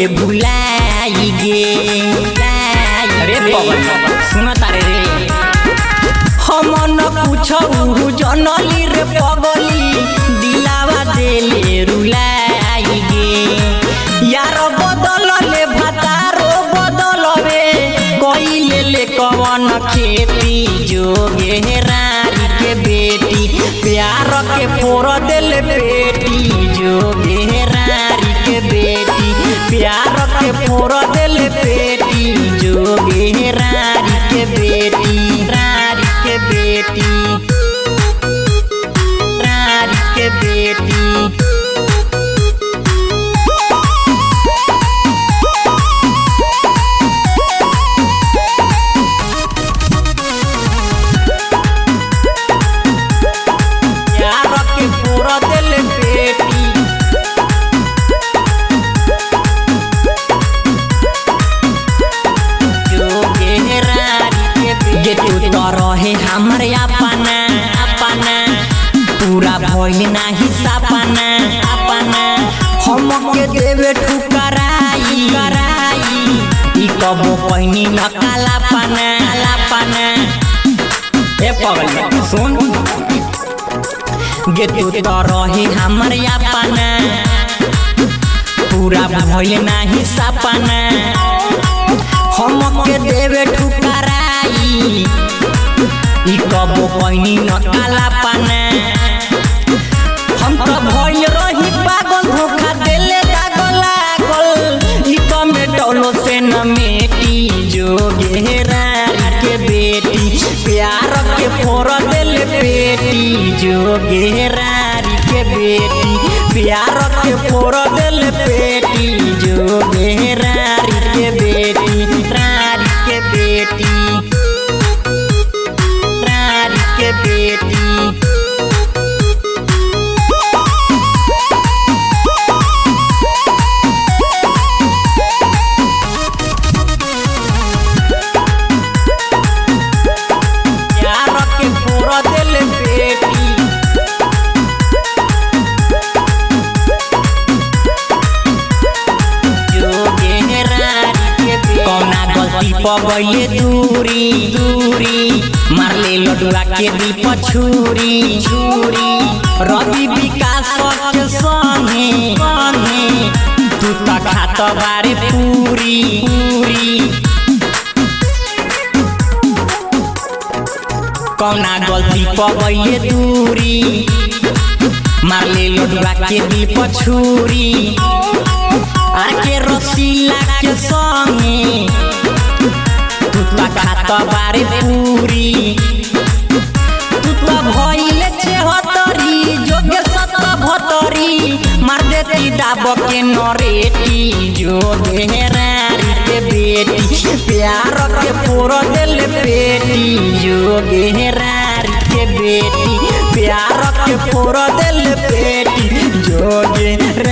भुलाई गे अरे पवन सुन तारे रे हम न पूछऊ जनली रे पगली दिलावा देले रुलाई गे यार बदल ले भतारो बदल रे कइले ले कवन खेती जोगे रारी के बेटी प्यार के फोर देले बेटी जोगे रारी के बेटी प्यार के फोर देले बेटी जोगे रारी के बेटी रारी के बेटी रारी के बेटी यार के पूरा दिल बेटी जोगे रारी के बेटी गे तू तो रहे हमर अपना अपना पूरा भइल नाही सपना अपना हम के देवे ठुकराई कराई ई कबो पहिनी न काला पना काला पना ए पगल सुन गे तू तो रही हमर अपना पूरा भइल नाही सपना हम के देवे ठुकराई ई कबो पहिनी न काला पाना हम तो भइल रही पागल धोखा देले दागल लागल ई तो मेटलो से न मेटी जोगे रारी के बेटी प्यार के फोर देले बेटी जोगे रारी के बेटी प्यार के फोर देले बेटी जोगे रारी के बेटी रारी के बेटी रारी के बेटी यार के फोर देले बेटी जोगे रारी के बेटी कौना गलती प गइले दूरी दूरी मार ले लडुआ के दिल प छुरी छुरी रवि विकास के संगे संगे तू त खात बारे पूरी पूरी कौना गलती प गइले दूरी मार ले लडुआ के दिल प छुरी आके रसीला के संगे तू त खात बारे पूरी तू त भइले छेहतरी जोगे सत भतरी मार देती दाब के नरेटी जोगे रारी के बेटी प्यार के पोर दिल बेटी जोगे रारी के बेटी प्यार के पोर दिल बेटी जोगे